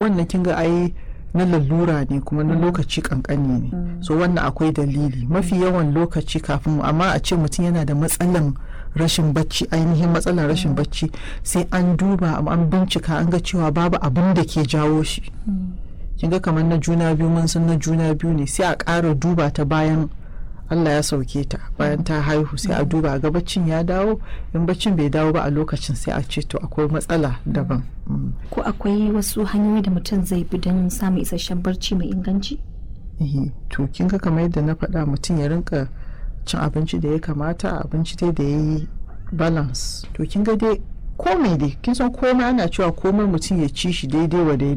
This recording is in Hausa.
wannan kin ga ai na lalura ne kuma na lokaci kankani ne so wannan akwai dalili mafi yawan lokaci kafin amma a ce mutum yana da matsalan rashin bacci ainihin matsalar rashin bacci sai an duba an bincika an ga cewa babu abin da ke jawo shi kin ga kamar na juna biyu mun san na juna biyu ne sai a ƙara duba ta bayan Allah ya sauke ta bayan ta haihu sai a duba ga baccin ya dawo in baccin bai dawo ba a lokacin sai a ce to akwai matsala daban ko akwai wasu hanyoyi da mutum zai bi don samun isasshen barci mai inganci to kin ga kamar yadda na faɗa mutum ya rinka cin abinci da ya kamata abinci dai da ya yi balance to kin ga dai komai dai kin san komai ana cewa komai mutum ya ci shi daidai wa daida